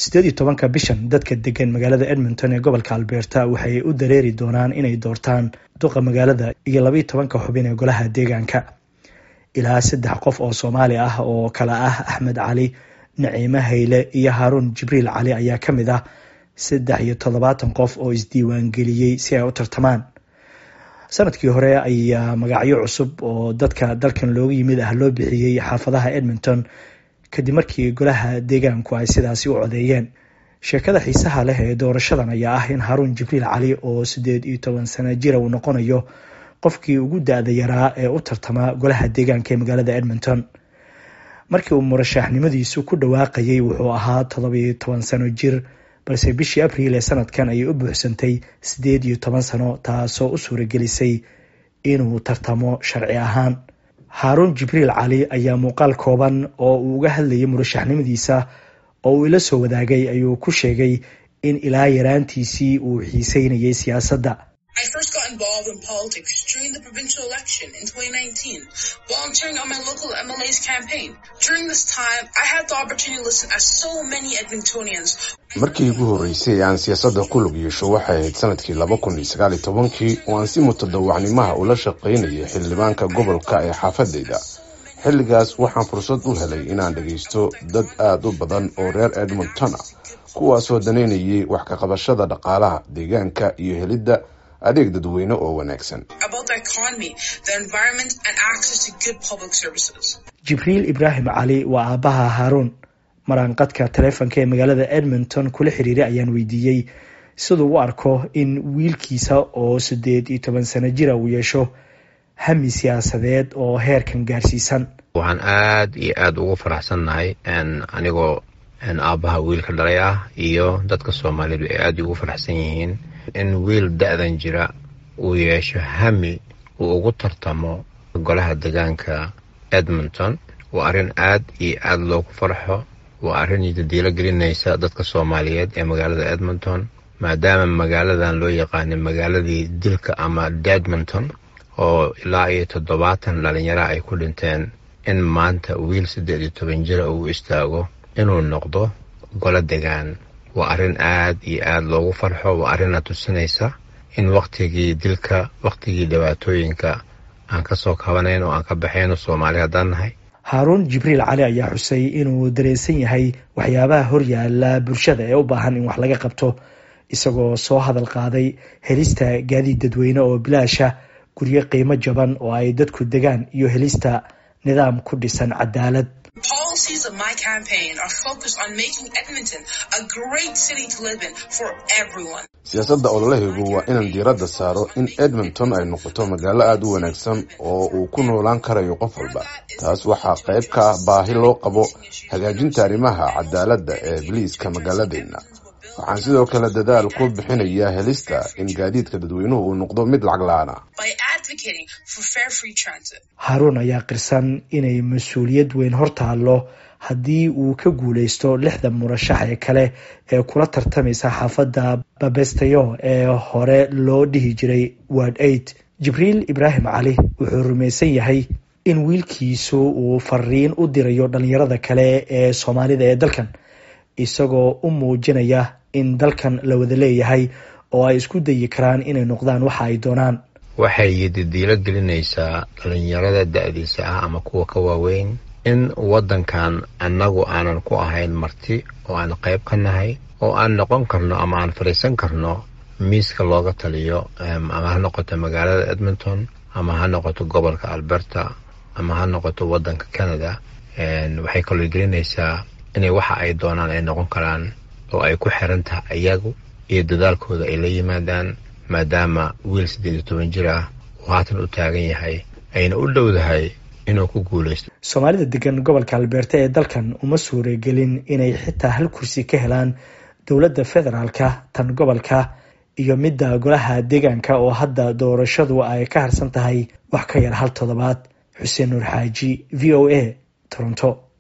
siddeed iyo tobanka bishan dadka degan magaalada edmonton ee gobolka alberta waxay u dareeri doonaan inay doortaan duqa magaalada iyo labaiyo tobanka xubin ee golaha deegaanka ilaa saddex qof oo soomaali ah oo kale ah axmed cali naciime hayle iyo haaruun jibriil cali ayaa ka mid ah saddex iyo toddobaatan qof oo isdiiwaangeliyey si ay u tartamaan sanadkii hore ayaa magacyo cusub oo dadka dalkan looga yimid ah loo bixiyey xaafadaha edmonton kadib markii golaha deegaanku ay sidaasi u codeeyeen sheekada xiisaha leh ee doorashadan ayaa ah in haaruun jibriil cali oo siddeed iyo toban sana jira uu noqonayo qofkii ugu da-da yaraa ee u tartama golaha deegaanka ee magaalada edmonton markii uu murashaxnimadiisu ku dhawaaqayay wuxuu ahaa toddobiyo toban sano jir balse bishii abriil ee sanadkan ayay u buuxsantay siddeed iyo toban sano taasoo u suuragelisay inuu tartamo sharci ahaan haaruun jibriil cali ayaa muuqaal kooban oo uu uga hadlayay murashaxnimadiisa oo uu ila soo wadaagay ayuu ku sheegay in ilaa yaraantiisii uu xiiseynayay siyaasadda I first got involved in politics during the provincial election in 2019, volunteering on my local MLA's campaign. During this time, I had the opportunity to listen as so many Edmontonians. markii ugu horreysay aan siyaasadda ku lug yeesho waxay ahayd sanadkii laba kun iyo sagaal iyo tobankii oo aan si mutadawacnimaha ula shaqaynayay xildhibaanka gobolka ee xaafadayda xilligaas waxaan fursad u helay inaan dhagaysto dad aada u badan oo reer edmontona kuwaasoo danaynayay wax ka qabashada dhaqaalaha deegaanka iyo helidda adeeg dadweyne oo wanaagsan About the economy, the environment, and access to good public services. jibriil ibraahim cali waa aabbaha haaruun maraanqadka taleefonka ee magaalada edmonton kula xiriiray ayaan weydiiyey siduu u arko in wiilkiisa oo siddeed iyo toban sano jira uu yeesho hami siyaasadeed oo heerkan gaarsiisan waxaan aad iyo aada ugu faraxsannahay anigoo aabbaha wiilka dhalay ah iyo dadka soomaalidu ay aada ugu faraxsan yihiin in wiil da-dan jira uu yeesho hami uu ugu tartamo golaha deegaanka edmonton waa arrin aad iyo aada loogu farxo waa arrin dadiilo gelinaysa dadka soomaaliyeed ee magaalada edmonton maadaama magaaladan loo yaqaanay magaaladii dilka ama dedmonton oo ilaa iyo toddobaatan dhalinyara ay ku dhinteen in maanta wiil siddeed iyo toban jira uu istaago inuu noqdo golo degaan waa arrin aad iyo aada loogu farxo waa arrinna tusinaysa in wakhtigii dilka wakhtigii dhibaatooyinka aan ka soo kabanayn oo aan ka baxayno soomaali haddaan nahay haaruun jibriil cali ayaa xusay inuu dareensan yahay waxyaabaha horyaala bulshada ee u baahan in wax laga qabto isagoo soo hadal qaaday helista gaadiid dadweyne oo bilaasha guryo qiimo jaban oo ay dadku degaan iyo helista nidaam ku dhisan cadaalad Policies of my campaign are focused on making Edmonton a great city to live in for everyone. siyaasadda ololahaygu waa inaan diiradda saaro in edmonton ay noqoto magaalo aada u wanaagsan oo uu ku noolaan karayo qof walba taas waxaa qayb ka ah baahi loo qabo hagaajinta arrimaha cadaaladda ee biliiska magaaladeenna waxaan sidoo kale dadaal ku bixinayaa helista in gaadiidka dadweynuhu uu noqdo mid lacag la-aana by advocating for fair free transit. haaruun ayaa qirsan inay mas-uuliyad weyn hor taallo haddii uu ka guuleysto lixda murashax ee kale ee kula tartamaysa xaafadda babestayo ee hore loo dhihi jiray ward aid jibriil ibraahim cali wuxuu rumaysan yahay in wiilkiisu uu fariin u dirayo dhalinyarada kale ee soomaalida ee dalkan isagoo u muujinaya in dalkan la wada leeyahay oo ay isku dayi karaan inay noqdaan waxa ay doonaan waxay didiilo gelinaysaa dhalinyarada da-diisa ah ama kuwa ka waaweyn in waddankan annagu aanan ku ahayn marti oo aan qayb ka nahay oo aan noqon karno ama aan fadhiisan karno miiska looga taliyo ama ha noqoto magaalada edmonton ama ha noqoto gobolka alberta ama ha noqoto waddanka canada waxay kaloo gelinaysaa inay waxa ay doonaan ay noqon karaan oo ay ku xiran tahay iyagu iyo dadaalkooda ay la yimaadaan maadaama wiil siddeed iyo toban jir ah uu haatan u taagan yahay ayna u dhowdahay inuu ku guuleysto soomaalida degan gobolka albeerta ee dalkan uma suuragelin inay xitaa hal kursi ka helaan dowladda federaalka tan gobolka iyo midda golaha deegaanka oo hadda doorashadu ay ka harsan tahay wax ka yar hal toddobaad xuseen nuur xaaji v o a toronto